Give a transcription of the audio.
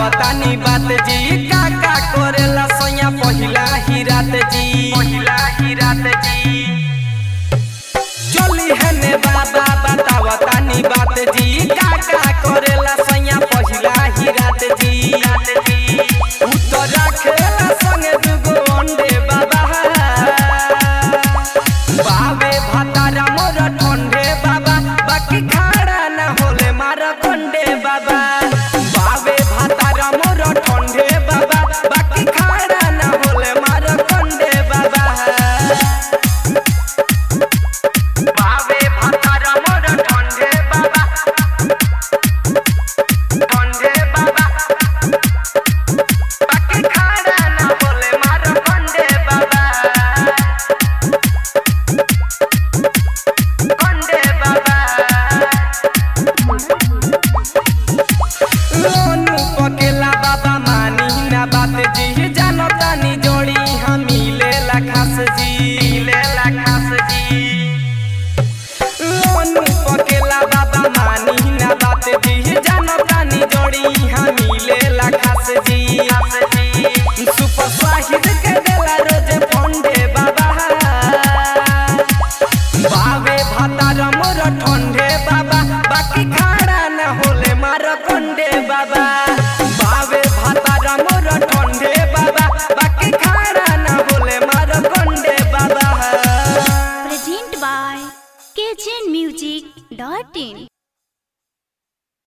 बतावतानी बात जी का का करेला सैया पहिला ही रात जी पहिला ही रात जी चली है ने बाबा बतावतानी बात जी का का करेला सैया पहिला ही रात जी रात जी उत्तर खेला संगे दुगो अंडे बाबा बावे भातारा मोर ठंडे बाबा बाकी खाड़ा न होले मार कंडे बाबा बावे भातारा मोर ठंडे बाबा बाकी खाड़ा न होले मार कंडे बाबा बावे भातारा मोर ठंडे बाबा ठंडे बाबा बाकी खाड़ा न होले मार कंडे बाबा कंडे बाबा लोनू पकेला बाबा मानी ना बात जी जानो तानी जोड़ी हम मिलेला खास जी मिलेला खास जी लोनू पकेला बाबा मानी ना बात जी जानो तानी जोड़ी हम मिलेला खास जी खास जी सुपर स्वाहिद के देला रोज फंडे बाबा बावे भातार मोर ठंडे बाबा बाकी खाड़ा न होले मार कंडे बाबा बावे भातार मोर ठंडे बाबा बाकी खाड़ा न होले मार कंडे बाबा Present by KCN Music.in